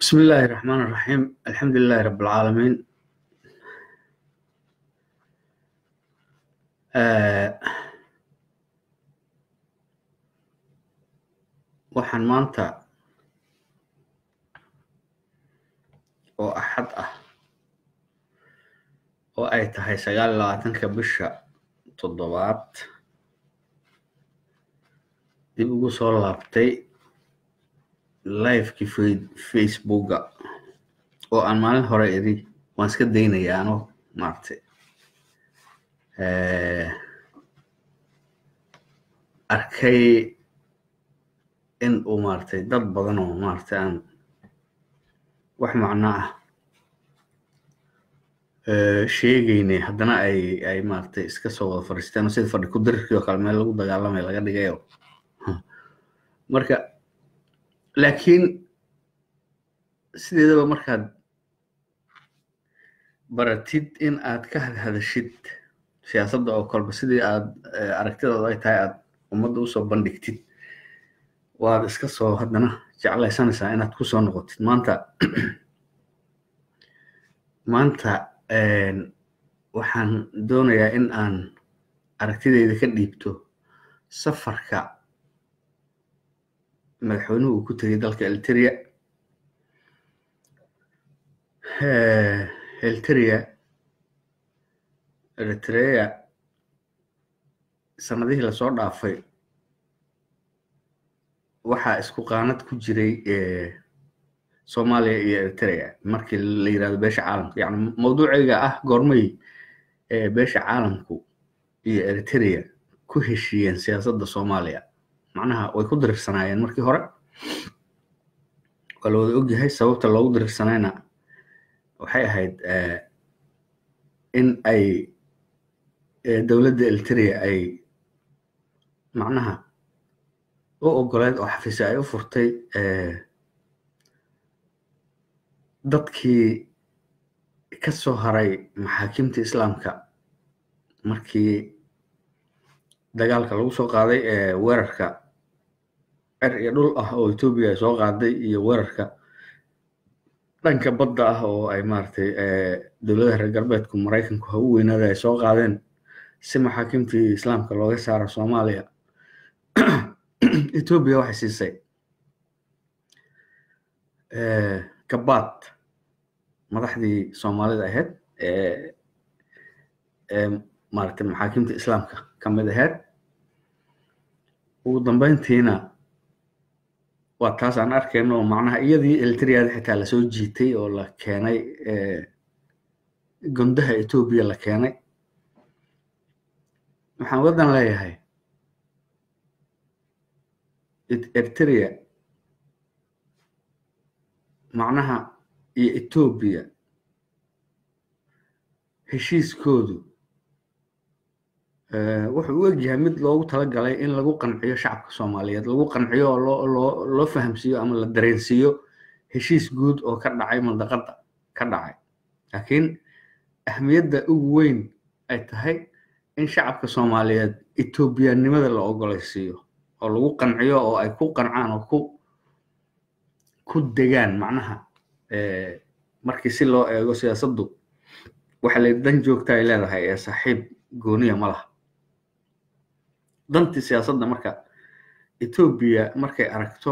بسم الله الرحمن الرحيم الحمد لله رب العالمين آه waxaan maanta oo axad ah oo ay tahay sagaal iyo labaatanka bisha toddobaad dib ugu soo laabtay livekii fa- facebooka oo aan maalin hore idhi waan iska daynaya ano maaragtay eh, arkay in uu maaragtay dad badan oo maaragtay aan wax macno ah eh, sheegaynay haddana ay ay maaragtay iska soo wada fadhiisteen oo sida fadhi ku dirirkii oo kale meel lagu dagaalamay laga dhigayo marka laakiin sideedaba markaad baratid in aad ka hadhadashid siyaasadda oo kolba sidii aad eh, aragtidaadu ay tahay aad ummadda usoo bandhigtid waad iska soo haddana jeclaysanaysaa inaad ku soo noqotid maanta maanta een, waxaan doonayaa in aan aragtidayda ka dhiibto safarka madaxweynuhu uu ku tegay dalka elteria Eh, elteria eritrea sanadihii lasoo dhaafay waxaa isku qaanad ku jiray eh, soomaaliya iyo eritrea markii la yirahdo beesha caalamka yani mawduucayga ah goormay eh, beesha caalamku iyo eritrea ku heshiiyeen siyaasadda soomaaliya macnaha way ku diriirsanaayeen markii hore waa la wada ogyahay sababta loogu diriirsanayna waxay ahayd eh, in ay eh, dowladda eritrea ay macnaha u ogoleed oo xafiisyo ay u furtay eh, dadkii ka soo haray maxaakimta islaamka markii dagaalka lagu soo qaaday ee weerarka cer iyo dhul ah oo etoobiya ay soo qaaday iyo weerarka dhanka badda ah oo ay maaragtay eh, dowladaha reer galbeedku maraykanku ha u weynaada ay soo qaadeen si maxaakimtii islaamka looga saaro soomaaliya etoobiya waxay siisay eh, gabaad madaxdii soomaalida ahayd ee ee maaragtay maxaakimta islaamka ka mid ahayd ugu dambeyntiina waa taas aan arkayno oo macnaha iyadii eltriada xitaa lasoo jiitay oo la keenay eh, gondaha etoobiya la keenay waxaan waddan leeyahay Et- eritrea macnaha iyo etoobiya heshiiskoodu eh, wuxuu u egyahay mid loogu talagalay in lagu qanciyo shacabka soomaaliyeed lagu qanciyo oo loo loo loo fahamsiiyo ama la dareensiiyo heshiis guud oo ka dhacay mandaqadda ka dhacay laakiin ahmiyadda ugu weyn ay tahay in shacabka soomaaliyeed etoobiyanimada la ogolaysiiyo oo lagu qanciyo oo ay ku qancaan oo ku ku degaan macnaha eh, markii si loo eego siyaasaddu waxa la dan joogta ay leedahay ee saaxiib gooniya ma laha dantii siyaasadda marka etoobiya markay aragto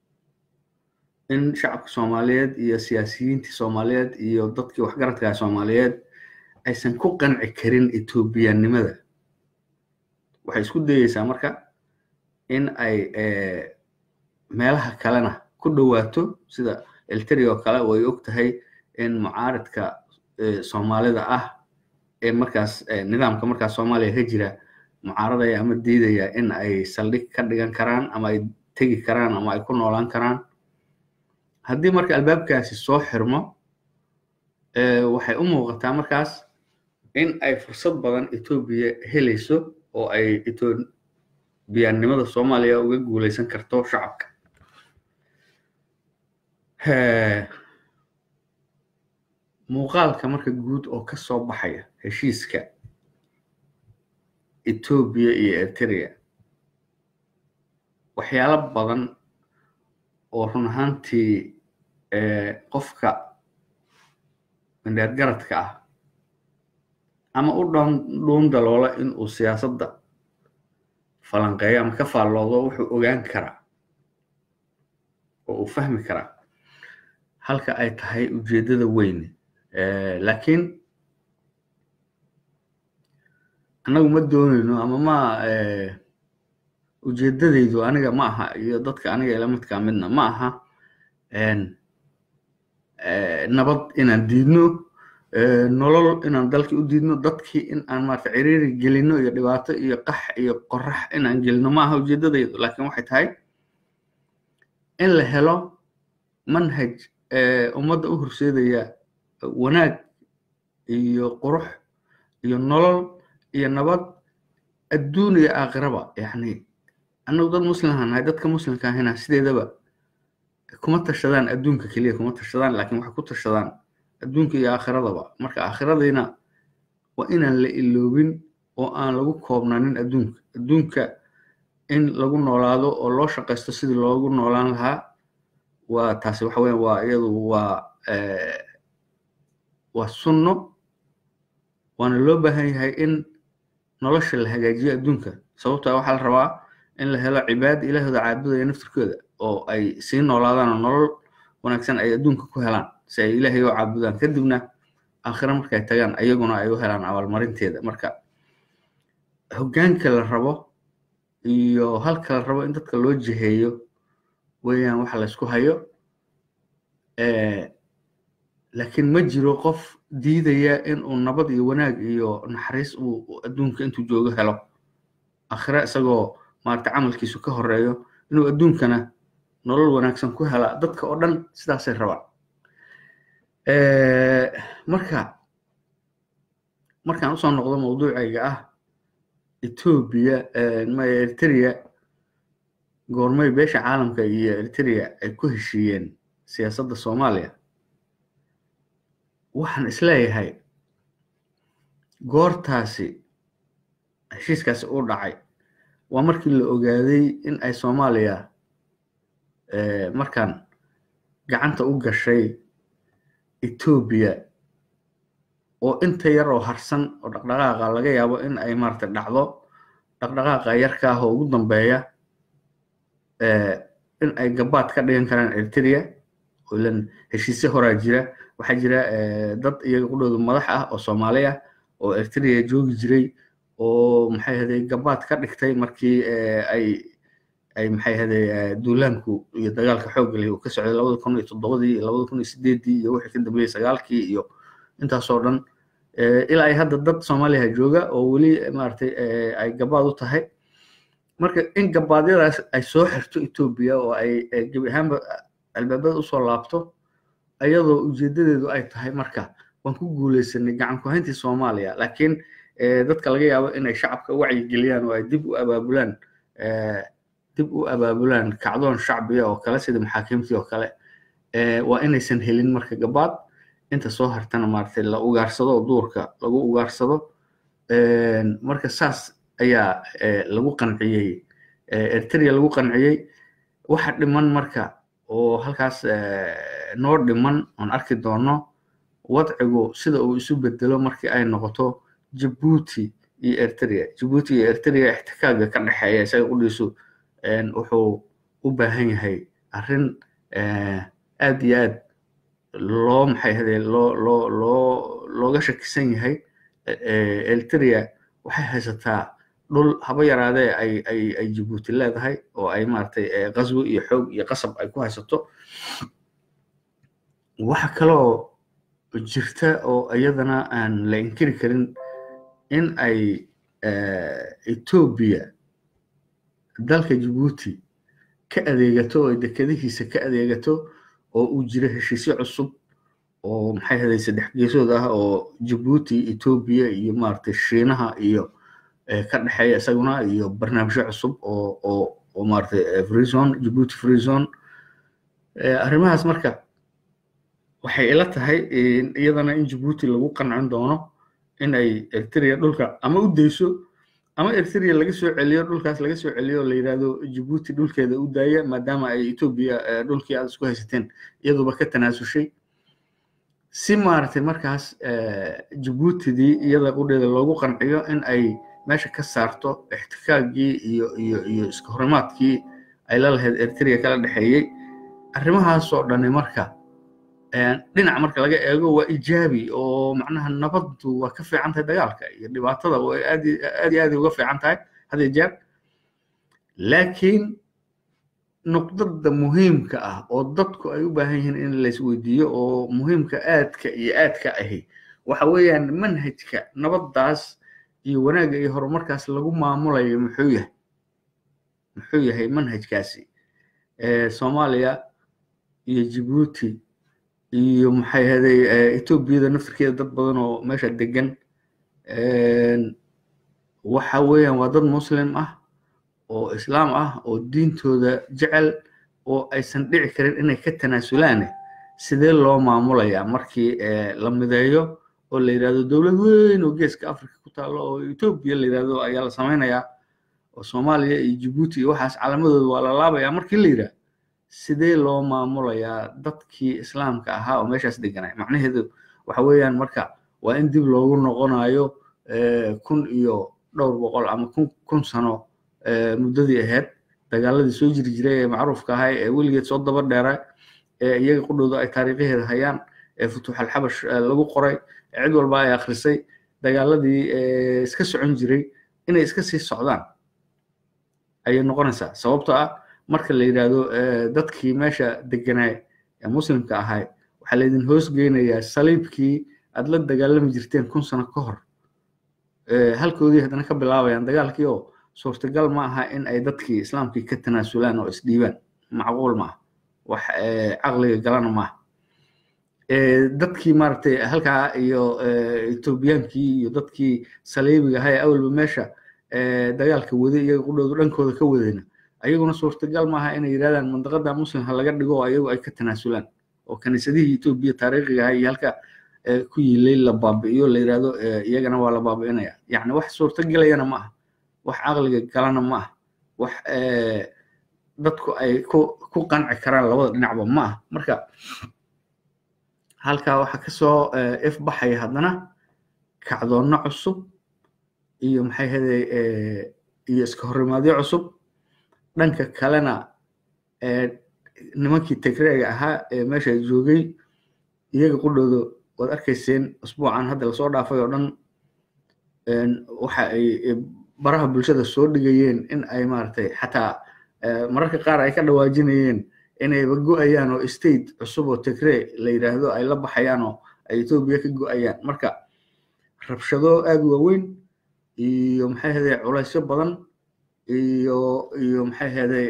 in shacabka soomaaliyeed iyo siyaasiyiintii soomaaliyeed iyo dadkii waxgaradka soomaaliyeed aysan ku qanci karin etoobiyanimada waxay isku dayeysaa marka in ay eh, meelaha kalena ku dhowaato sida elteria oo kale oo ay og tahay in mucaaridka eh, soomaalida ah ee markaas eh, nidaamka markaas soomaaliya ka jira mucaaradaya ama diidaya in ay saldhig ka dhigan karaan ama ay tegi karaan ama ay ku noolaan karaan haddii marka albaabkaasi soo xirmo eh, waxay u muuqataa markaas in ay fursad badan etoobiya helayso oo ay etoobiyanimada soomaaliya uga guuleysan karto shacabka Eh, muuqaalka marka guud oo ka soo baxaya heshiiska etoobiya iyo eritrea waxyaalo badan oo run ahaantii qofka indheer garadka ah ama u dhuun daloola in uu siyaasadda falanqeeyo ama ka faalloodo wuxuu ogaan karaa oo uu fahmi karaa halka ay tahay ujeeddada weyne laakiin annagu ma doonayno ama ma ujeeddadaydu aniga ma aha iyo dadka aniga ila midkaa midna ma aha nabad inaan diidno nolol inaan dalkii u diidno dadkii in aan maarata ciriiri gelino iyo dhibaato iyo qax iyo qorax inaan gelino ma aha ujeeddadaydu laakiin waxay tahay in la helo manhaj ummadda u horseedaya wanaag iyo qurux iyo nolol iyo nabad adduun iyo aakhiraba yacni annagu dad muslimha nahay dadka muslimka ahina sideedaba kuma tashadaan adduunka keliya kuma tashadaan laakiin waxay ku tashadaan adduunka iyo aakhiradaba marka aakhiradiina waa inaan la iloobin oo aan lagu koobnanin adduunka adduunka in lagu noolaado oo loo shaqaysto sidii loogu noolaan lahaa waa taasi waxa weya waa iyadu waa waa sunno waana loo baahan yahay in nolosha la hagaajiyo adduunka sababtaa waxaa la rabaa in la helo cibaada ilaahooda caabudaya naftirkooda oo ay sii noolaadaan oo nolol wanaagsan ay adduunka ku helaan si ay ilaahay oo caabudaan kadibna aakhira markay tagaan ayaguna ay u helaan abaalmarinteeda marka hoggaanka la rabo iyo halka la rabo in dadka loo jiheeyo weeyaan waxa la isku hayo laakiin ma jiro qof diidaya in uu nabad iyo wanaag iyo naxariis uu adduunka intuu joogo helo aakhira isagoo maarata camalkiisu ka horeeyo inuu adduunkana nolol wanaagsan ku hela dadka oo dhan sidaasay rabaan marka markaan usoo noqdo mawduucayga ah etoobiya maya eritrea goormay beesha caalamka iyo eritrea ay ku heshiiyeen siyaasadda soomaaliya waxaan isleeyahay goortaasi heshiiskaasi uu dhacay waa markii la ogaaday in ay soomaaliya markaan gacanta u gashay etoobiya oo inta yar oo harsan oo dhaqdhaqaaqa laga yaabo in ay maarata dhacdo dhaqdhaqaaqa yarka ah oo ugu dambeeya in ay gabaad ka dhigan karaan eritrea oo ilan heshiisyo horaa jira waxaa jira dad iyaga qudhooda madax ah oo soomaali ah oo eritrea joogi jiray oo maxay ahday gabaad ka dhigtay markii ay ay maxay ahday duulaanku iyo dagaalka xoogga leh uu ka socday labada kun iyo toddobadii iyo labada kun iyo sideeddii iyo wixii ka dambeeyey sagaalkii iyo intaasoo dhan ilaa ay hadda dad soomaaliya jooga oo weli maaragtay ay gabaad u tahay marka in gabaadyadaas ay soo xirto etoobiya oo ay gebi ahaanba albaabada usoo laabto ayadoo ujeedadeedu ay tahay marka waan ku guuleysanay gacan ku hayntii soomaaliya laakiin dadka laga yaabo inay shacabka wacyigeliyaan oo ay dib u abaabulaan dib u abaabulaan kacdoon shacbiya oo kale sida maxaakiimtii oo kale waa inaysan helin marka gabaad inta soo hartana maaragtay la ugaarsado oo duurka lagu ugaarsado marka saas ayaa lagu qanciyey eritrea lagu qanciyey waxa dhiman marka oo halkaas noo dhiman oon arki doono wadcigu sida uu isu bedelo markii ay noqoto jabuuti iyo eritrea jabuuti iyo eritrea ixtikaaga ka dhexeeya isaga qudhiisu wuxuu u baahan yahay arrin aad iyo aad loo maxay hadee loo loo loo looga shakisan yahay eritrea waxay haysataa dhul haba yaraadee ay ay ay jabuuti leedahay oo ay maaragtay qaswi iyo xoog iyo qasab ay ku haysato waxa kaloo jirta oo iyadana aan la inkiri karin in ay etoobiya dalka jabuuti ka adeegato oo dekadihiisa ka adeegato oo uu jiro heshiisyo cusub oo maxay haday saddex geesood ah oo jabuuti etoobiya iyo maaragtay shiinaha iyo ka dhexeeya isaguna iyo barnaamijyo cusub oo oo oo maaragtay freezone jabuuti freezone arrimahaas marka waxay ila tahay iyadana in jabuuti lagu qancin doono in ay eritrea dhulka ama u dayso ama eritrea laga soo celiyo dhulkaas laga soo celiyo la yidhahdo jabuuti dhulkeeda u daaya maadaama ay etoobiya dhulkii aad isku haysateen iyaduba ka tanaasushay si maaragtay markaas jabuutidii iyada qudheeda loogu qanciyo in ay meesha ka saarto ixtikaagii iyo iyo iyo iska horimaadkii ay la lahayd eritrea kala dhexeeyey arrimahaasoo dhani marka dhinac marka laga eego waa ijaabi oo macnaha nabaddu waa ka fiican tahay dagaalka iyo dhibaatada way aad aad iyo aad uga fiican tahay had iyo jeer laakiin nuqdada muhiimka ah oo dadku ay u baahan yihiin in laisweydiiyo oo muhiimka aadka iyo aadka ahi waxa weeyaan manhajka nabaddaas iyo wanaagga iyo horumarkaas lagu maamulayo muxuu yahay muxuu yahay manhajkaasi soomaaliya iyo jabuuti iyo maxay ahaday etoobiyada naftirkeeda dad badan oo meesha degan waxa weeyaan waa dad muslim ah oo islaam ah oo diintooda jecel oo aysan dhici karin inay ka tanaasulaan sidee loo maamulayaa markii la mideeyo oo la yidhahdo dowlad weyn oo geeska africa ku taalo oo etoobiya la yidhahdo ayaa la samaynayaa oo soomaaliya iyo jabuuti iyo waxaas calamadooda waa la laabayaa markii la yidhahdo sidee loo maamulayaa dadkii islaamka ahaa oo meeshaas deganay macnaheedu waxa weeyaan marka waa in dib loogu noqonayo kun iyo dhowr boqol ama kun kun sano muddadii ahayd dagaaladii soo jiri jiray ee macruufka ahay ee weligeed soo daba dheera ee iyaga qudhooda ay taariikhaheeda hayaan ee futuuxalxabash lagu qoray cid walba ay akhrisay dagaaladii iska socon jiray inay iska sii socdaan ayay noqonaysaa sababtoo ah marka la yidhaahdo dadkii meesha deganaa ee muslimka ahay waxaa laydin hoos geynayaa saliibkii aad la dagaalami jirteen kun sano ka hor halkoodii haddana ka bilaabayaan dagaalkii oo suurtagal ma aha in ay dadkii islaamkii ka tanaasulaan oo isdhiibaan macquul ma aha wax caqliga galana maaha dadkii maaragtay halkaa iyo etoobiyaankii iyo dadkii saliibiga ahaa ee awalba meesha dagaalka waday iyaga qudhoodu dhankooda ka wadayna ayaguna suurtagal maaha inay yidhahdaan mandaqada muslimha laga dhigo oo ayagu ay ka tanaasulaan oo kaniisadihii etoobiya taariikhiga ahaa iyo halka ku yilay la baabi'iyo la yidhahdo iyagana waa la baabi'inaya yacni wax suurtagelayana ma aha wax caqliga galana ma aha wax dadku ay ku ku qanci karaan labada dhinacba ma aha marka halkaa waxaa kasoo ifbaxaya haddana kacdoonno cusub iyo maxay haday iyo iska horimaadyo cusub dhanka kalena nimankii tigreega ahaa ee meesha joogay iyaga qudhooda waad arkayseen usbuucan hadda lasoo dhaafay oo dhan waxa ay baraha bulshada soo dhigayeen in ay maaragtay xataa mararka qaar ay ka dhawaajinayeen inayba go-ayaan oo state cusub oo tigree la yidhaahdo ay la baxayaan oo ay etoobiya ka go-ayaan marka rabshado aada waaweyn iyo maxay haday culaysyo badan iyo iyo maxay haday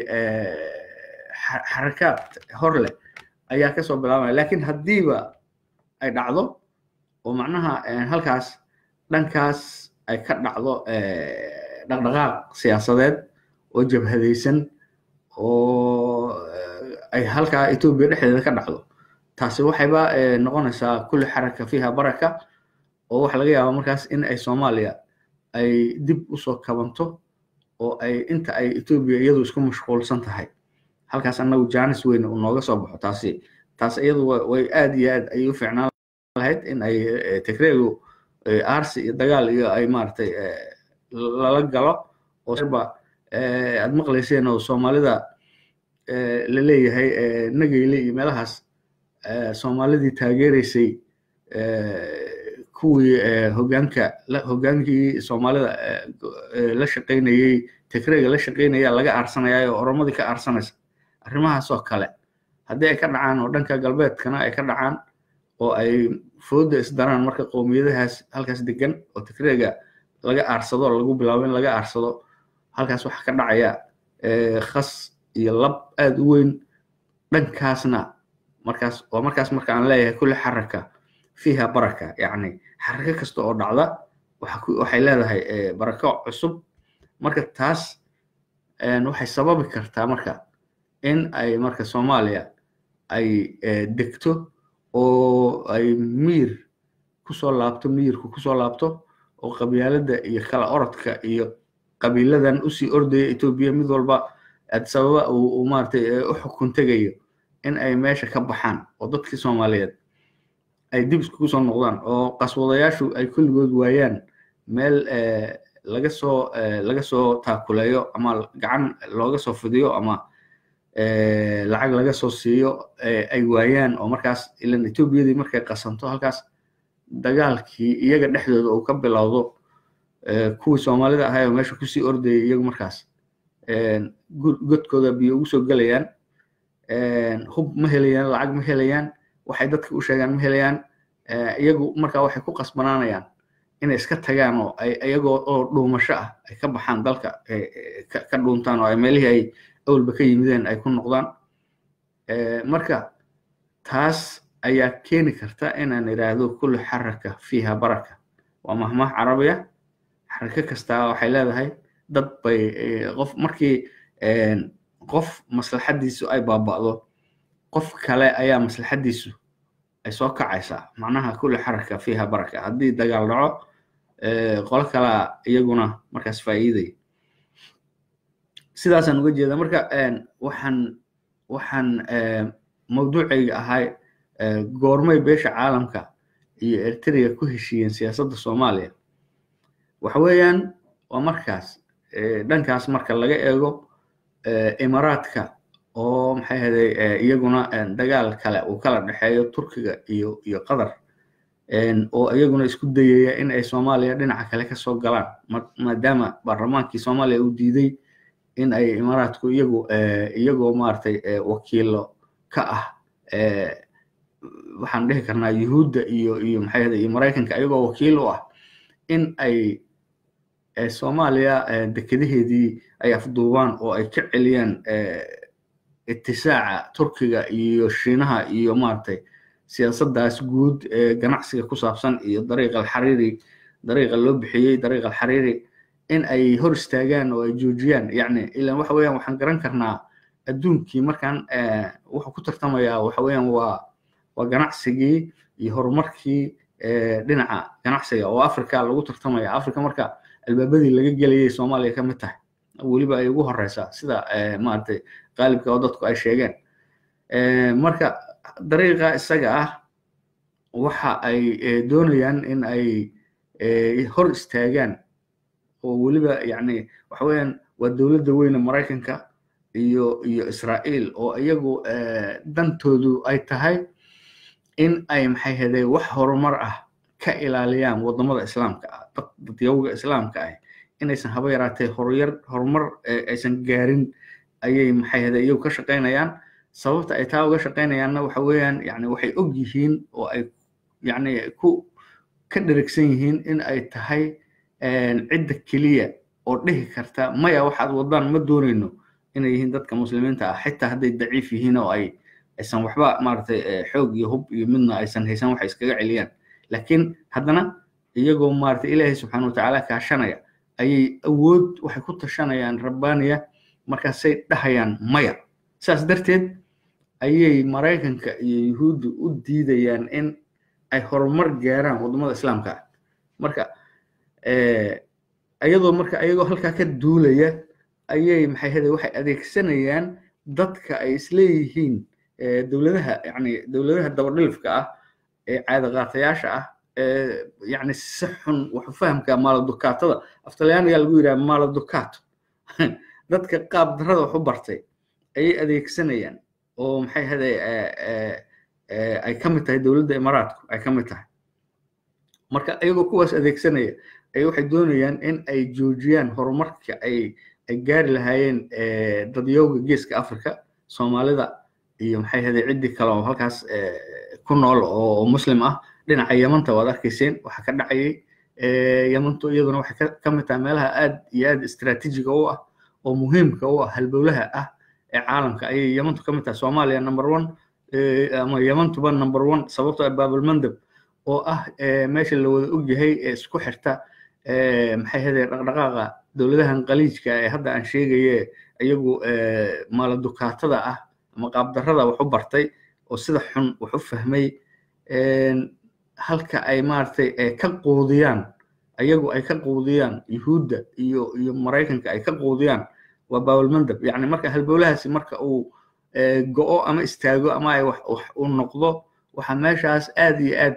xarakaad hor leh ayaa kasoo bilaabaya lakin haddiiba ay dhacdo oo macnaha halkaas dhankaas ay ka dhacdo dhaqdhaqaaq siyaasadeed oo jabhadaysan oo ay halkaa etoobiya dhexdeeda ka dhacdo taasi waxayba noqonaysaa kulli xaraka fiiha baraka oo waxa laga yaabaa markaas in ay soomaaliya ay dib usoo kabanto oo ay inta ay etoobiya iyadu isku mashquulsan tahay halkaas annagu jaanis weyn uu nooga soo baxo taasi taas iyadu way aad iyo aad ayay u fiicnaan lahayd in ay tigreegu arsi iyo dagaal iyo ay maaragtay lala galo oo serba aad maqlayseen oo soomaalida la leeyahay nageyle iyo meelahaas soomaalidii taageeraysay kuwii hogaanka hogaankii soomaalida la shaqaynayey tigreega la shaqaynaya laga aarsanaya oo oromadii ka aarsanaysa arrimahaasoo kale haddii ay ka dhacaan oo dhanka galbeedkana ay ka dhacaan oo ay fooda isdaraan marka qowmiyadahaas halkaas degan oo tigreega laga aarsado lagu bilaabo in laga aarsado halkaas waxaa ka dhacaya khas iyo lab aad u weyn dhankaasna markaas waa markaas marka aan leeyahay kulli xaraka fiiha baraka yacni xarako kasta oo dhacda waxay leedahay barako cusub marka taas waxay sababi kartaa marka in ay marka soomaaliya ay degto oo ay miir kusoo laabto miirku kusoo laabto oo qabyaaladda iyo kala orodka iyo qabiiladan usii ordaya etoobiya mid walba sababa uu maaragtay u xukun tegayo in ay meesha ka baxaan oo dadkii soomaaliyeed ay dib iskugu soo noqdaan oo qaswadayaashu ay kulligood waayaan meel laga soo laga soo taakuleeyo ama gacan looga soo fidiyo ama lacag laga soo siiyo ay waayaan oo markaas ilan etoobiyadii markay qasanto halkaas dagaalkii iyaga dhexdooda uu ka bilowdo kuwii soomaalida ahay oo meesha kusii ordayay iyagu markaas godkooda biyo ugu soo gelayaan hub ma helayaan lacag ma helayaan waxay dadka u sheegaan ma helayaan iyagu markaa waxay ku qasbanaanayaan inay iska tagaan oo ay iyagoo oo dhuumasho ah ay ka baxaan dalka ka dhuuntaan oo ay meelihii ay awalba ka yimideen ay ku noqdaan marka taas ayaa keeni karta inaan idhaahdo kulli xaraka fiiha baraka waa mahmaah carabiya xarako kastaa waxay leedahay dad bay qof markii qof maslaxadiisu ay baaba'do qof kale ayaa maslaxadiisu ay soo kacaysaa macnaha kulli xaraka fiiha baraka haddii dagaal dhaco qolo kalaa iyaguna markaas faa'iidaya sidaasaan uga jeeda marka waxaan waxaan mawduucayga ahay goormay beesha caalamka iyo eritrea ku heshiiyeen siyaasadda soomaaliya waxa weeyaan waa markaas dhankaas marka laga eego imaaraadka oo maxay ahaday iyaguna dagaal kale uu kala dhexeeyo turkiga iyo iyo qatar oo iyaguna isku dayaya in ay soomaaliya dhinaca kale kasoo galaan maadaama baarlamaankii soomaaliya uu diiday in ay imaaraadku iyagu iyagoo maaragtay wakiilo ka ah waxaan dhihi karnaa yuhuudda iyo iyo maxay ahaday iyo maraykanka iyagoo wakiil u ah in ay soomaaliya dekadaheedii ay afduubaan oo ay ka celiyaan itisaaca turkiga iyo shiinaha iyo maaragtay siyaasaddaas guud ee ganacsiga ku saabsan iyo dariiq alxariiri dariiqa loo bixiyey dariiq alxariiri in ay hor istaagaan oo ay joojiyaan yacni ilan waxa weeyaan waxaan garan karnaa adduunkii markaan wuxuu ku tartamayaa waxa weeyaan waa waa ganacsigii iyo horumarkii dhinaca ganacsiga oo africa lagu tartamaya africa marka albaabadii laga gelayay soomaaliya ka mid tahay weliba ay ugu horeysaa sida maaragtay qaalibka oo dadku ay sheegeen marka dariiqa isaga ah waxa ay doonayaan in ay hor istaagaan oo weliba yacni waxa weeyaan waa dowladda weyne maraykanka iyo iyo israa'iil oo iyagu dantoodu ay tahay in ay maxay hedee wax horumar ah ka ilaaliyaan waddamada islaamka ah dadyawga islaamka ah inaysan haba yaraatee horyar horumar aysan gaarin ayay maxay hede iyagu ka shaqaynayaan sababta ay taa uga shaqaynayaanna waxa weeyaan yani waxay og yihiin oo ay yani ku ka dherigsan yihiin in ay tahay cidda keliya oo dhihi karta maya waxaad waddaan ma doonayno inay yihiin dadka muslimiinta ah xitaa hadday daciif yihiin oo ay aysan waxba maaragtay xoog iyo hub iyo midna aysan haysan waxay iskaga celiyaan laakiin haddana iyagoo maaragtay ilaahay subxaana watacaala kaashanaya ayay awood waxay ku tashanayaan rabbaaniya markaasay dhahayaan maya saas darteed ayay maraykanka iyo yuhuuddu u diidayaan in ay horumar gaaraan waddamada islaamka ah marka iyadoo marka ayagoo halkaa ka duulaya ayay maxay hede waxay adeegsanayaan dadka ay isleeyihiin dowladaha yani dowladaha dabadhilifka ah ee caadaqaatayaasha ah ee yani si xun waxu fahamka maaladukaatada aftalyaaniga lagu yidhaha maaladukato dadka qaab darrada wax u bartay ayay adeegsanayaan oo maxay hede ay ka mid tahay dowladda imaaraadku ay ka mid tahay marka iyagoo kuwaas adeegsanaya ay waxay doonayaan in ay joojiyaan horumarka ay ay gaari lahaayeen dadyowga geeska africa soomaalida iyo maxay hede ciddii kale oo halkaas ku nool oo muslim ah dhinaca yamanta waad arkayseen waxa ka dhacayay yamantu iyaduna waxay ka mid tahay meelaha aad iyo aad istaraatiijiga u ah oo muhiimka u ah halbowlaha ah ee caalamka ayay yamantu ka mid tahay soomaaliya number one ama yamantuba number one sababtoo ah baabalmandab oo ah meesha la wada ogyahay ee isku xirta maxay hede dhaqdhaqaaqa dowladahan qaliijka ee hadda aan sheegaye iyagu maaladukaatada ah ama qaabdarrada wax u bartay oo sida xun wax u fahmay halka ay maaragtay ka quudiyaan ayagu ay ka quudiyaan yuhuudda iyo iyo maraykanka ay ka quudiyaan waa bawalmandab yacni marka halbowlahaasi marka uu go-o ama istaago ama ay wax wax u noqdo waxaa meeshaas aad iyo aad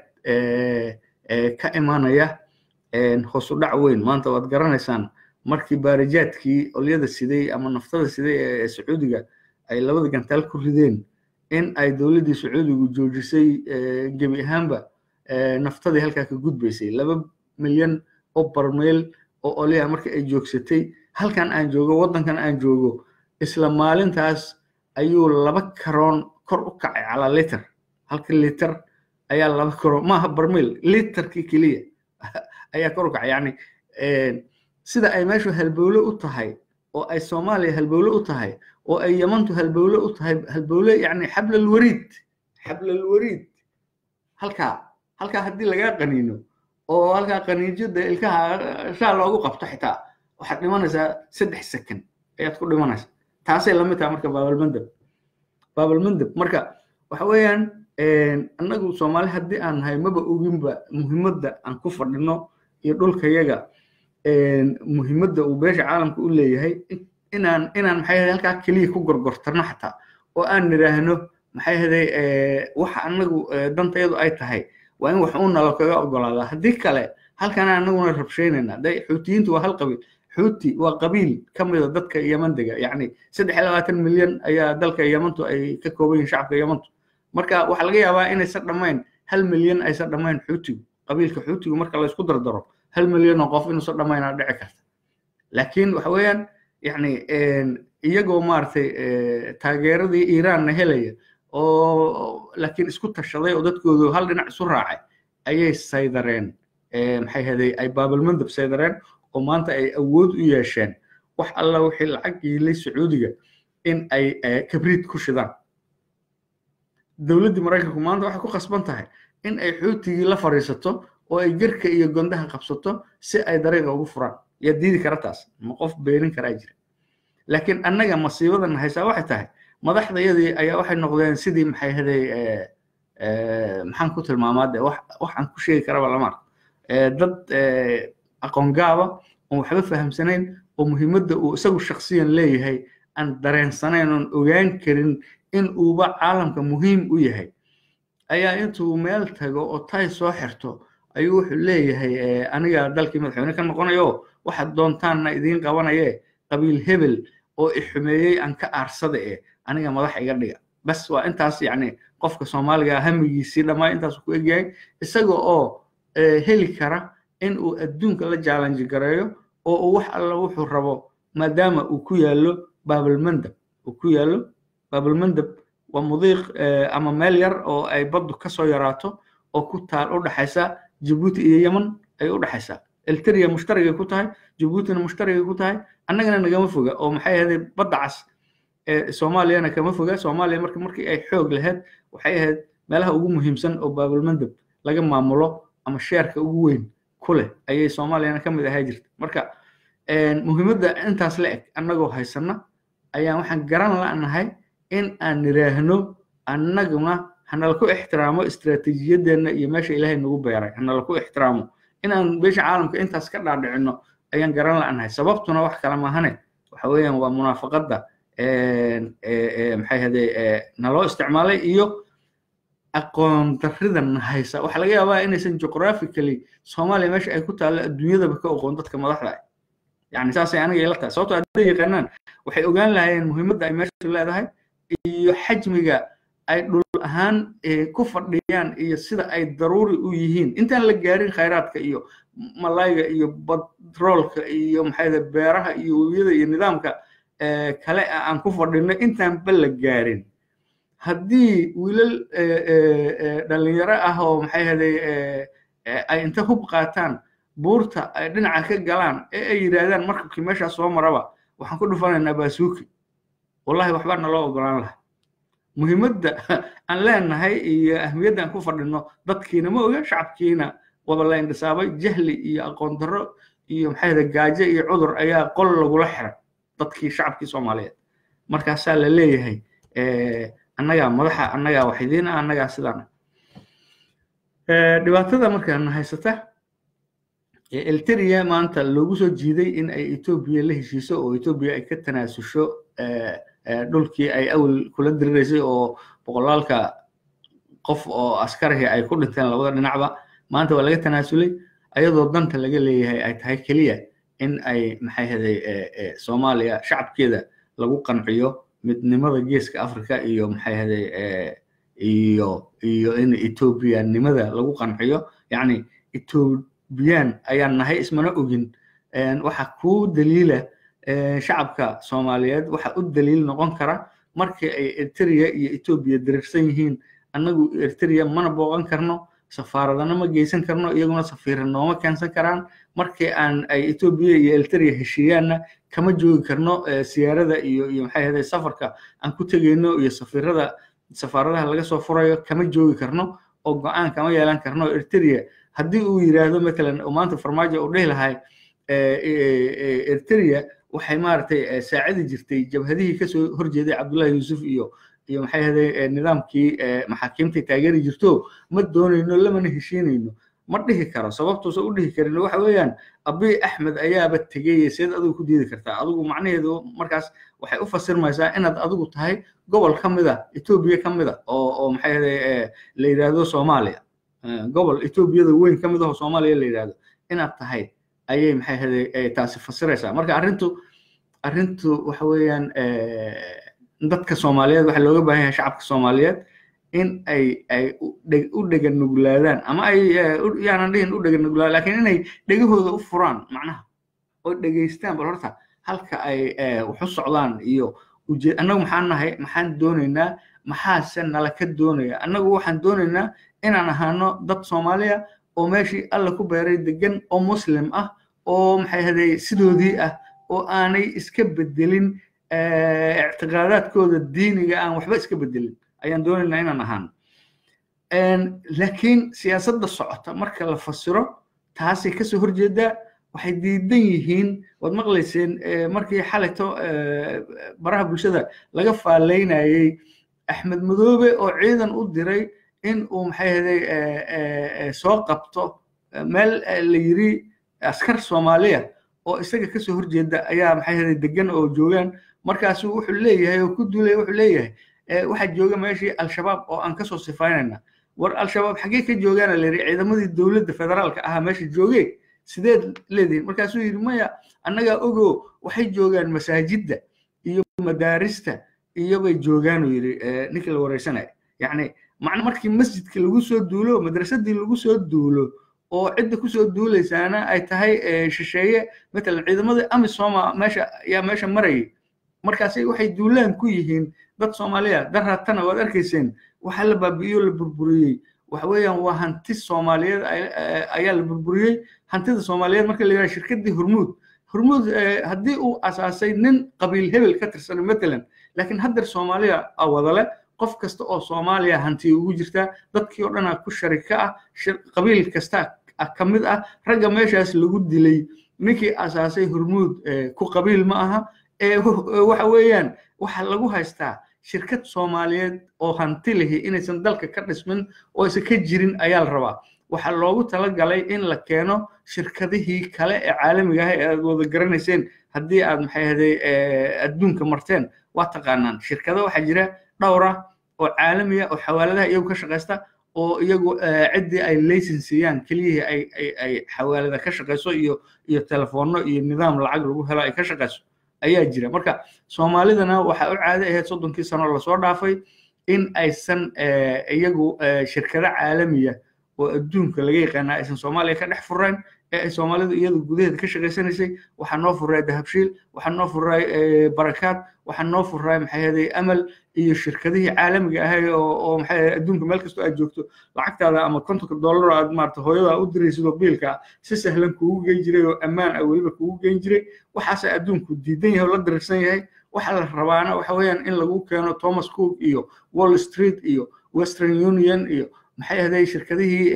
ka imanaya hoos u dhac weyn maanta waad garanaysaan markii baarijaadkii olyada siday ama naftada siday ee sacuudiga ay labada gantaal ku rideen in ay dowladdii sacuudigu joojisay gebi ahaanba naftadii halkaa ka gudbaysay laba milyan oo barmeel oo olyaha marka ay joogsatay halkan aan joogo waddankan aan joogo isla maalintaas ayuu laba karoon kor u kacay calaa liter halka liter ayaa laba karoon maaha barmeel literkii keliya ayaa kor u kacay yacni sida ay meeshu halbowle u tahay oo ay soomaaliya halbowle u tahay oo ay yamantu halbowle u tahay halbowle yacni xablalwariid xablalwariid halkaa halkaa haddii lagaa qaniino oo halkaa qaniijada ilkaha shaa loogu qabto xitaa waxaad dhimanaysaa saddex second ayaad ku dhimanaysaa taasay lamid tahay marka baabalmandab baabalmandab marka waxa weeyaan annagu soomaali haddii aan nahay maba oginba muhiimadda aan ku fadhino iyo dhulkayaga muhiimadda uu beesha caalamka u leeyahay inaan inaan maxay ahayd halkaa keliya ku gorgortarno xataa oo aan nidhaahno maxay ahaday waxa annagu dantayadu ay tahay waa in wax uu nalo kaga ogolaadaa haddii kale halkan annaguna rabshaynayna de xuutiyiintu waa hal qabiil xuuti waa qabiil ka mida dadka yeman dega yacni saddex iyo labaatan milyan ayaa dalka yemantu ay ka kooban yihin shacabka yemantu marka waxaa laga yaabaa inaysan dhammayn hal milyan aysan dhammayn xuutigu qabiilka xuutigu marka laysku dardaro hal milyan oo qof inuusan dhammaynaa dhici karta laakiin waxa weeyaan yacni iyagoo maaragtay taageeradii iiraanna helaya oo laakiin isku tashaday oo dadkoodu hal dhinac isu raacay ayay saydareen maxay haday ay baabalmandab saydareen oo maanta ay awood u yeesheen wax alla wixii lacag yiilay sacuudiga in ay kabriid ku shidaan dowladdii maraykanku maanta waxay ku khasban tahay in ay xuutigii la fadhiisato oo ay gerka iyo gondaha qabsato si ay dariiqa ugu furaan yaa diidi kara taas ma qof beenin karaa jira laakiin annaga masiibadan haysaa waxay tahay madaxdayadii ayaa waxay noqdeen sidii maxay haday maxaan ku tilmaamaa de wax waxaan ku sheegi karaba lama arko dad aqoon gaaba oon waxba fahamsanayn oo muhiimadda uu isagu shaksiyan leeyahay aan dareensanayn oon ogaan karin in uuba caalamka muhiim u yahay ayaa intuu meel tago oo tay soo xirto ayuu wuxuu leeyahay aniga dalkii madaxweyne ka noqonayo waxaad doontaanna idiin qabanaye qabiil hebel oo ixumeeyey aan ka aarsada eh aniga madax iga dhiga bas waa intaas yacni qofka soomaaliga hamigiisii dhammaa intaas ku egyahay isaga oo heli kara in uu adduunka la jaalanji gareeyo oo uu wax alla wuxuu rabo maadaama uu ku yaallo baabalmandab uu ku yaallo baabalmandab waa mudiiq ama meel yar oo ay baddu ka soo yaraato oo ku taal u dhaxaysa jabuuti iyo yeman ay u dhaxaysaa elteriya mushtarigay ku tahay jabuutina mushtarigay ku tahay annagana nagama foga oo maxay ahayd badda cas soomaaliyana kama foga soomaaliya marka markii ay xoog lahayd waxay ahayd meelaha ugu muhiimsan oo baabalmandab laga maamulo ama sheerka ugu weyn ku leh ayay soomaaliyana ka mid ahaa jirta marka muhiimadda intaas la eg annagoo haysana ayaan waxaan garan la'nahay in aan niraahno annaguna hanala ku ixtiraamo istiraatiijiyadeenna iyo meesha ilaahay nagu beeray hanala ku ixtiraamo inaan beesha caalamka intaas ka dhaadhicino ayaan garan la'nahay sababtuna wax kale maahane waxa weeyaan waa munaafaqadda maxay hade naloo isticmaalay iyo aqoon darridan haysa waxaa laga yaabaa inaysan geographically soomaaliya meesha ay ku taallo adduunyadaba ka oqoon dadka madaxda ah yani saasay aniga ila tahay sababto hadday yaqaanaan waxay ogaan lahaayeen muhiimadda ay meesha leedahay iyo xajmiga ay dhul ahaan ku fadhiyaan iyo sida ay daruuri u yihiin intaan la gaarin khayraadka iyo malayga iyo batroolka iyo maxay beeraha iyo webiyada iyo nidaamka kale aan ku fadhino intaan ba la gaarin haddii wiilal dhalinyaro ah oo maxay haday ay inta hub qaataan buurta ay dhinaca ka galaan ee ay yidhaahdaan markabkii meeshaas soo maraba waxaan ku dhufanaynaa baasuuki wallahi waxbaa naloo ogolaan laha muhiimadda aan leenahay iyo ahmiyadda aan ku fadhino dadkiina ma oga shacabkiina waba la indhisaabay jahli iyo aqoon darro iyo maxay haday gaajo iyo cudur ayaa qol lagula xiray dadkii shacabkii soomaaliyeed markaasaa la leeyahay annagaa madaxa annagaa waxidiina annagaa sidaana dhibaatada markaana haysata elteria maanta loogu soo jiiday in ay etoobiya la heshiiso oo etoobiya ay ka tanaasusho dhulkii ay awal kula diriraysay oo boqolaalka qof oo askarihi ay ku dhinteen labada dhinacba maanta waa laga tanaasulay ayadoo danta laga leeyahay ay tahay keliya in ay maxay haday soomaaliya shacabkeeda lagu qanciyo midnimada geeska africa iyo maxay haday iyo iyo in etoobiyanimada lagu qanciyo yacni etoobiyaan ayaan nahay ismana ogin waxa ku daliila shacabka soomaaliyeed waxa u daliil noqon kara markii ay eritrea iyo etoobiya dirirsan yihiin annagu eritrea mana booqan karno safaaradana ma geysan karno iyaguna safiira nooma keensan karaan markii aan ay etoobiya iyo eritrea heshiiyaanna kama joogi karno siyaarada iyo iyo maxay ahday safarka aan ku tegeyno iyo safiirada safaaradaha laga soo furayo kama joogi karno oo go-aan kama yeelan karno eritrea haddii uu yidhaahdo matalan oo maanta farmaajo uu dhihi lahay eritrea waxay maaragtay saacidi jirtay jabhadihii kasoo horjeeday cabdullahi yuusuf iyo iyo maxay ahday nidaamkii maxaakiimtay taageeri jirto ma doonayno lamana heshiinayno ma dhihi karo sababtuusa u dhihi karin waxa weeyaan abiy axmed ayaaba tegey seed adigu ku diidi kartaa adigu macnaheedu markaas waxay u fasirmaysaa inaad adigu tahay gobol ka mid a etoobiya ka mid a oo oo maxay ahday la yidhaahdo soomaaliya gobol etoobiyada weyn ka mid ah oo soomaaliya la yidhaahdo inaad tahay ayay maxay ahday taasi fasiraysaa marka arrintu arrintu waxa weeyaan dadka soomaaliyeed waxaa looga baahan yahay shacabka soomaaliyeed in ay ay u dhega nuglaadaan ama ay yaanan dhihin u dhega nuglaadaan lakiin inay dhegahooda u furaan macnaha oo dhegaystaan bal horta halka ay wax u socdaan iyo ujeed annagu maxaan nahay maxaan doonaynaa maxaase nala ka doonaya annagu waxaan doonaynaa inaan ahaano dad soomaaliya oo meeshii alla ku beeray degan oo muslim ah oo maxay haday sidoodii ah oo aanay iska bedelin ictiqaadaadkooda diiniga aan waxba iska bedelin ayaan doonaynaa inaan ahaano laakiin siyaasadda socota marka la fasiro taasay kasoo horjeedaa waxay diidan yihiin waad maqlayseen markii xalayto baraha bulshada laga faalaynayey axmed madoobe oo ciidan u diray in uu maxay haday soo qabto meel la yiri askar soomaaliya oo isaga kasoo horjeeda ayaa maxay haday degan oo joogaan markaasu wuxuu leeyahay oo ku duulaya wuxuu leeyahay waxaa jooga meeshii al-shabaab oo aan kasoo sifaynayna war al-shabaab xaggee ka joogaana la yidhi ciidamadii dowladda federaalka ahaa meesha joogee sideed leedihin markaasuu yidhi maya annagaa ogo waxay joogaan masaajidda iyo madaarista iyo bay joogaanuu yidhi ninkii la wareysanaya yacni macna markii masjidka lagu soo duulo madrasadii lagu soo duulo oo cidda kusoo duulaysaana ay tahay shisheeye matalan ciidamadii amisoma meesha yaa meesha marayay markaasi waxay duulaan ku yihiin dad soomaaliya daraatana waad arkayseen waxa la baabi'iyo la burburiyey waxa weeyaan waa hanti soomaaliyeed ayaa la burburiyey hantida soomaaliyeed marka la yidhaha shirkaddii hormuud hormuud haddii uu asaasay nin qabiil hebel ka tirsan matalan laakiin haddeer soomaaliya wadale qof kasta oo soomaaliya hanti ugu jirtaa dadkii oo dhanaa ku sharika ah qabiil kasta ka mid ah ragga meeshaas lagu dilay ninkii asaasay hormuud ku qabiil ma aha waxa weeyaan waxa lagu haystaa shirkad soomaaliyeed oo hanti lihi inaysan dalka ka dhismin oo aysan ka jirin ayaa la rabaa waxaa loogu talagalay in la keeno shirkadihii kale ee caalamiga ah ee aad wada garanayseen haddii aad maxay haday adduunka marteen waa taqaanaan shirkado waxaa jira dhowra oo caalamiya oo xawaaladaha iyagu ka shaqaysta oo iyagu ciddii ay laysin siiyaan keliyihii ay ay ay xawaalada ka shaqayso iyo iyo telefoonno iyo nidaam lacag lagu helo ay ka shaqayso ayaa jira marka soomaalidana waxaa u caado ahayd soddonkii sano lasoo dhaafay in aysan iyagu shirkado caalamiya oo adduunka laga yaqaana aysan soomaaliya ka dhex furayn ee ay soomaalidu iyadu gudaheeda ka shaqaysanaysay waxaa noo furay dahabshiil waxaa noo furay barakaad waxaa noo furay maxay haday amal iyo shirkadihii caalamiga ahay oo oo maxay adduunka meel kastoo aad joogto lacagtaada ama kontonka dollar aad maarata hooyada u diraysid oo biilka si sahlan kuugu geyn jiray oo ammaan ah weliba kuugu geyn jiray waxaase adduunku diidan yahay oo la dirirsan yahay waxa la rabaana waxa weeyaan in lagu keeno thomas cook iyo wall street iyo western union iyo maxay ahaday shirkadihii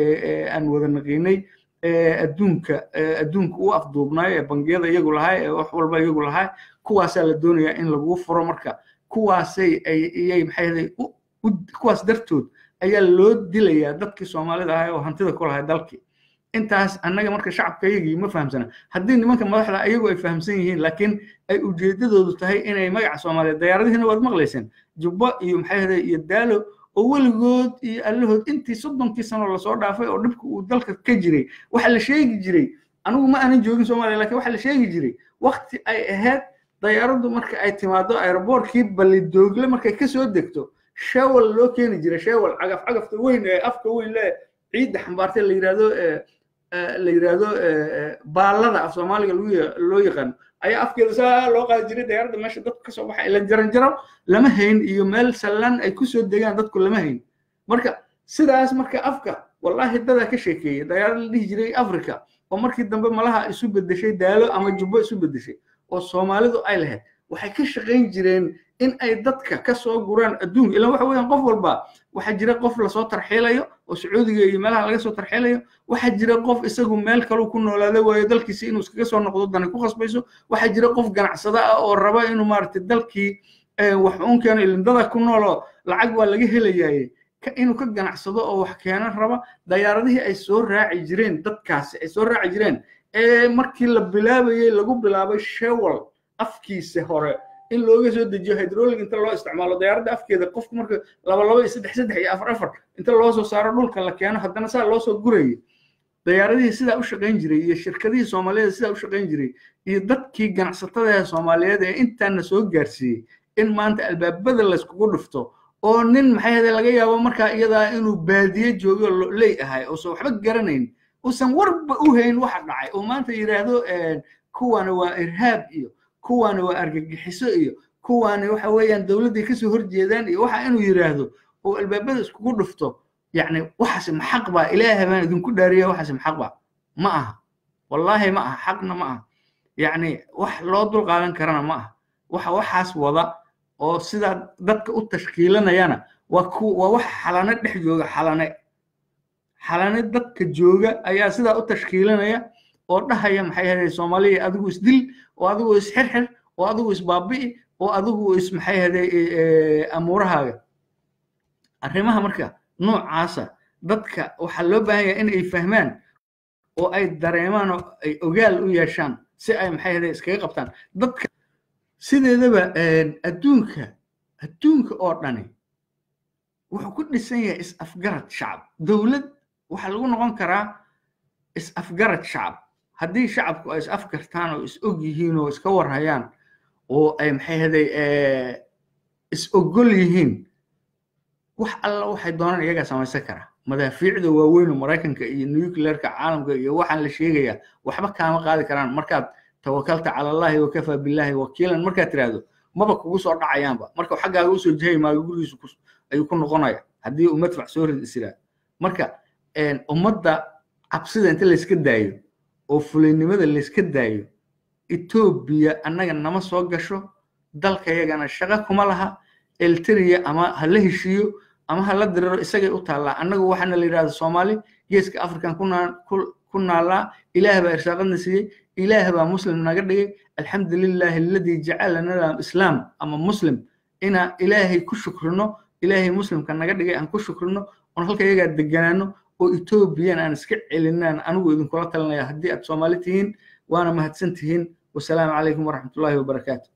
aan wada naqiinay adduunka adduunka u afduubnaay ee bangiyada iyagu lahaa ee wax walba iyagu lahaa kuwaasaa la doonayaa in lagu furo marka kuwaasay ayay maxay ahaday kuwaas dartood ayaa loo dilayaa dadkii soomaalida ahaa oo hantida ku lahay dalkii intaas annaga marka shacabkayagii ma fahamsana haddii nimanka madaxda ayagu ay fahamsan yihiin laakiin ay ujeedadoodu tahay inay magaca soomaaliyeed dayaaradihina waad maqlayseen jubbo iyo maxay ahday iyo daalo oo weligood iyo allahood intii soddonkii sano lasoo dhaafay oo dhibka uu dalka ka jiray waxa la sheegi jiray anigu ma aanan joogin soomaaliya lakin waxa la sheegi jiray wakti ay ahayd dayaaraddu marka ay timaado aeroboortkii ballidoogle markay kasoo degto shewal loo keeni jiray shewal cagaf cagafta weyn ee afka weyn le ciidda xambaartay la yidhahdo la yidhahdo baallada af soomaaliga loo yaqaano ayaa afkeeda saa loo qaadi jiray dayaaradda meesha dadku kasoo baxa ila jaran jaro lama hayn iyo meel sallan ay kusoo degaan dadku lama hayn marka sidaas marka afka wallahi dadaa ka sheekeeyey dayaarad la dhihi jiray africa oo markii dambe malaha isu bedeshay daalo ama jubbo isu bedeshay oo soomaalidu ay lahayd waxay ka shaqayn jireen in ay dadka ka soo guraan adduunka ilaan waxa weeyaan qof walba waxaa jira qof lasoo tarxiilayo oo sacuudiga iyo meelaha laga soo tarxiilayo waxaa jira qof isagu meel kaluu ku noolaada waayo dalkiisi inuu iskaga soo noqdo dani ku khasbayso waxaa jira qof ganacsada ah oo raba inuu maaragtay dalkii wax uun keeno ilindada ku nooloo lacag waa laga helayaye inuu ka ganacsado oo wax keeno raba dayaaradihii ay soo raaci jireen dadkaasi ay soo raaci jireen ee markii la bilaabayey lagu bilaabay shewal afkiisa hore in looga soo dejiyo hydrolic inta loo isticmaalo dayaaradda afkeeda qofku marka laba laba iyo saddex saddex iyo afar afar inta loo soo saaro dhulka la keeno haddana saa loo soo gurayay dayaaradihii sidaa u shaqayn jiray iyo shirkadihii soomaaliyeed sidaa u shaqayn jiray iyo dadkii ganacsatada soomaaliyeed ee intaana soo gaarsiiyey in maanta albaabada layskugu dhufto oo nin maxay ahde laga yaabo markaa iyadaa inuu baadiye joogo ley ahay uusan waxba garanayn uusan warba u hayn waxa dhacay oo maanta yidhaahdo kuwana waa irhaab iyo kuwaani waa argagixiso iyo kuwaani waxa weeyaan dowladday kasoo horjeedaan iyo waxa inuu yidhaahdo oo albaabada iskugu dhufto yacni waxaasi maxaq baa ilaahay baan idinku dhaariya waxaasi maxaq baa ma aha wallaahi ma aha xaqna ma aha yacni wax loo dul qaadan karana ma aha waxa waxaas wada oo sidaa dadka u tashkiilanayana waa ku waa wax xalane dhex jooga xalane xalane dadka jooga ayaa sidaa u tashkiilanaya oo dhahaya maxay ahayd soomaaliya adigu isdil oo adigu isxirxir oo adigu isbaabi'i oo adigu is maxay ahayd amuurahaaga arrimaha marka noocaasa dadka waxaa loo baahan yahay in ay fahmaan oo ay dareemaan oo ay ogaal u yeeshaan si ay maxay ahayd iskaga qabtaan dadka sideedaba adduunka adduunka oo dhani wuxuu ku dhisan yahay is-afgarad shacab dowlad waxaa lagu noqon karaa is-afgarad shacab haddii shacabku ay is-afgartaan oo is og yihiin oo iska warhayaan oo ay maxay haday is ogol yihiin wax alla waxay doonaan iyagaa samaysan karaa madaafiicda waaweyn oo maraykanka iyo nuclearka caalamka iyo waxaan la sheegayaa waxba kaama qaadi karaan markaad tawakalta cala allahi wakafaa billahi wakiilan markaad tiraahdo maba kugu soo dhacayaanba marka xaggaaga usoo jihay maaga gurigiisu ayuu ku noqonaya haddii uu madfac soo rid isiraa marka ummadda cabsida inta layska daayo oo fulaynimada layska daayo etoobiya annaga nama soo gasho dalkayagana shaqo kuma laha elteriya ama ha la heshiiyo ama ha la diriro isagay u taallaa annagu waxaana la yidhahda soomaali geeska african ku naallaa ilaah baa irsaaqadna siiyey ilaah baa muslim naga dhigay alxamdu lilahi aladii jacalana islaam ama muslim inaa ilaahay ku shukrino ilaahay muslimka naga dhigay aan ku shukrino oon halka iyagaa deganaano oo etoobiyan aan iska celinaan anigu idinkula talinaya haddii aad soomaali tihiin waana mahadsan tihiin wasalaamu calaykum waraxmatullahi wabarakaatu